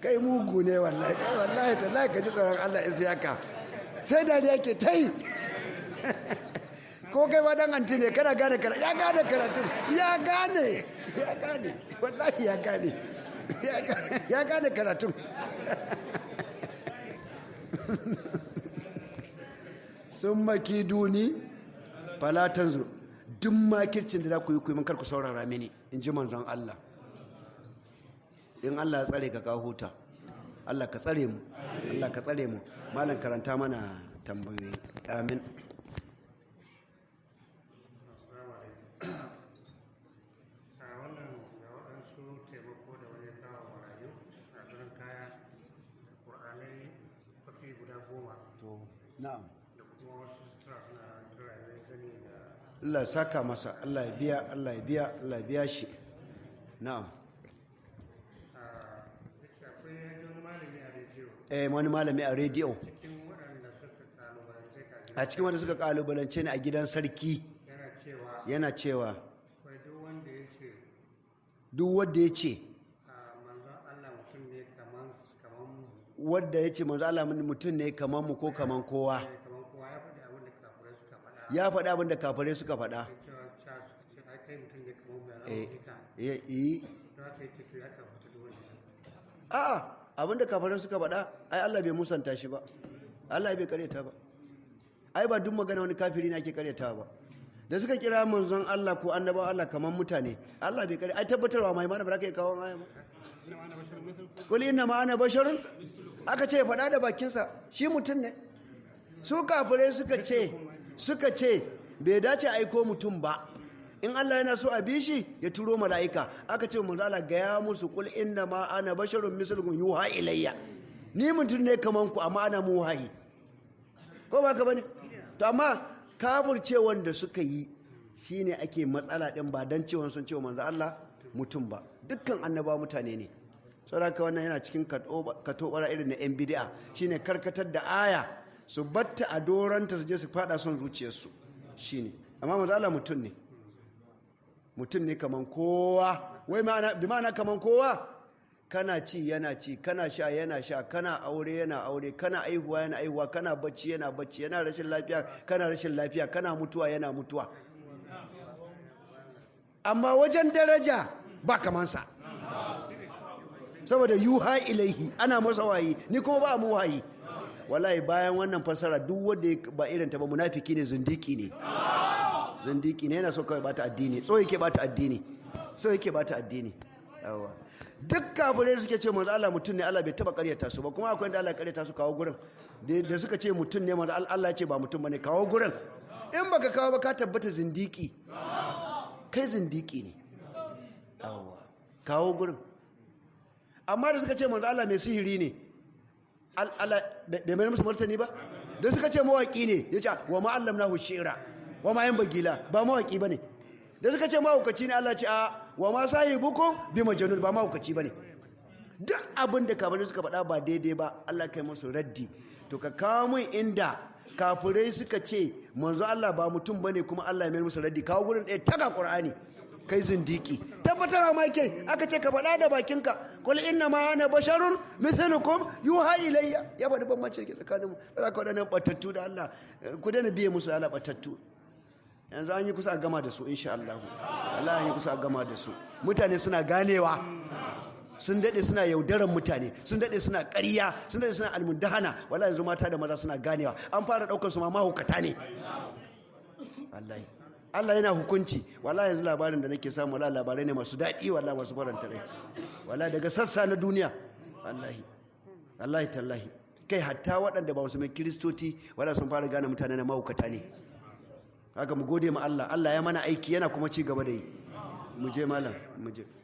kai mugu ne wallahi kai wallahi tallahi ka ji tsoron Allah isiyaka sai dariya ke ta yi ko kai ma dan anti ne kana gane karatu ya gane karatun ya gane ya gane wallahi ya gane ya gane karatun sun maki duni falatan zu duk makircin da za ku yi kuyi kar ku saurara mini in ji manzon Allah in Allah ya tsare ka ka huta Allah ka tsare mu Allah ka tsare mu malam karanta mana tambayoyi amin a wannan ga waɗansu taimako da wani kawo marayu a gurin kaya da ƙur'anai kwafi guda goma to na'am da kuma wasu sutura suna turare zane da Allah ya saka masa Allah ya biya Allah ya biya Allah ya biya shi na'am a yace akwai wani malami a rediyo eh wani malami a rediyo cikin waɗanda suka kalubalance ka a cikin wanda suka kalubalance ni a gidan sarki yana cewa yana cewa akwai duk wanda ya ce duk wanda ya ce a manzon Allah mutum ne kaman kaman mu wanda ya ce manzo Allah mutum ne kamar mu ko kamar kowa ne kaman kowa ya faɗi abin da kafirai suka faɗa ya faɗi abin da kafirai suka faɗa cewa cewa suka ce ai kai mutum ne kaman mu ya eh zama ita eh eh don haka yake to ya kamata duk wanda a'a abin da kafirai suka faɗa ai Allah bai musanta shi ba Allah bai karyata ba ai ba duk magana wani kafiri ne ake karyata ba da suka kira manzon Allah ko annabawan Allah kamar mutane Allah bai karyata ai tabbatarwa mai mana ba za ka yi kawo aya ba kuli inna ma ana basharun aka ce faɗa da bakinsa shi mutum ne su kafirai suka ce suka ce bai dace aiko mutum ba in Allah yana so a bi shi ya turo mala'ika aka ce mu Allah ga ya musu kul inna ma ana basharun mislukum yuha ilayya ni mutum ne kaman ku amma ana mu wahayi ko ba ka bane to amma kafirce wanda suka yi shine ake matsala din ba dan cewa sun ce manzo Allah mutum ba dukkan annaba mutane ne saboda wannan yana cikin katobara irin na yan bid'a shine karkatar da aya su batta a doranta su je su fada son zuciyarsu shine amma manzo Allah mutum ne mutum ne kaman kowa wai ma'ana bi ma'ana kaman kowa kana ci yana ci kana sha yana sha kana aure yana aure kana aihuwa yana aihuwa kana bacci yana bacci yana rashin lafiya kana rashin lafiya kana mutuwa yana mutuwa amma wajen daraja ba kamansa saboda yuha ilaihi ana masa wayi ni kuma ba mu wayi wallahi bayan wannan fasara duk wanda ba irin ta ba munafiki ne zindiki ne zindiki ne yana so kawai bata addini so yake bata addini so yake bata addini yawa duk kafirai da suke ce manzo Allah mutum ne Allah bai taba karyata su ba kuma akwai inda Allah ya karyata su kawo gurin da suka ce mutum ne manzo Allah ya ce ba mutum bane kawo gurin in baka kawo ba ka tabbata zindiki kai zindiki ne yawa kawo gurin amma da suka ce manzo Allah mai sihiri ne Allah bai mai musu martani ba da suka ce mawaki ne ya ce wa ma'allamnahu shi'ra wa ma yan bagila ba mawaki bane da suka ce mahaukaci ne Allah ce a wa ma sahibukum bi majnun ba mahaukaci bane duk abin da kafirai suka faɗa ba daidai ba Allah kai musu raddi to ka kawo mun inda kafirai suka ce manzo Allah ba mutum bane kuma Allah ya mai musu raddi kawo gurin ɗaya taga Qur'ani kai zindiki tabbatar ma kai aka ce ka faɗa da bakinka qul inna ma ana basharun mithlukum yuha ilayya ya faɗi bambanci ke tsakanin mu da ka wadannan batattu da Allah ku dana biye musu Allah batattu yanzu an yi kusa a gama da su insha Allah Allah an yi kusa a gama da su mutane suna ganewa sun daɗe suna yaudaran mutane sun daɗe suna ƙarya sun daɗe suna almundahana wala yanzu mata da maza suna ganewa an fara ɗaukar su ma mahukata ne wallahi Allah yana hukunci wala yanzu labarin da nake samu wala labarai ne masu daɗi wala masu faranta rai wala daga sassa na duniya wallahi wallahi tallahi kai hatta waɗanda ba su mai kiristoti wala sun fara gane mutane na mahukata ne haka mu gode ma Allah Allah ya mana aiki yana kuma ci gaba da yi mu je malam mu je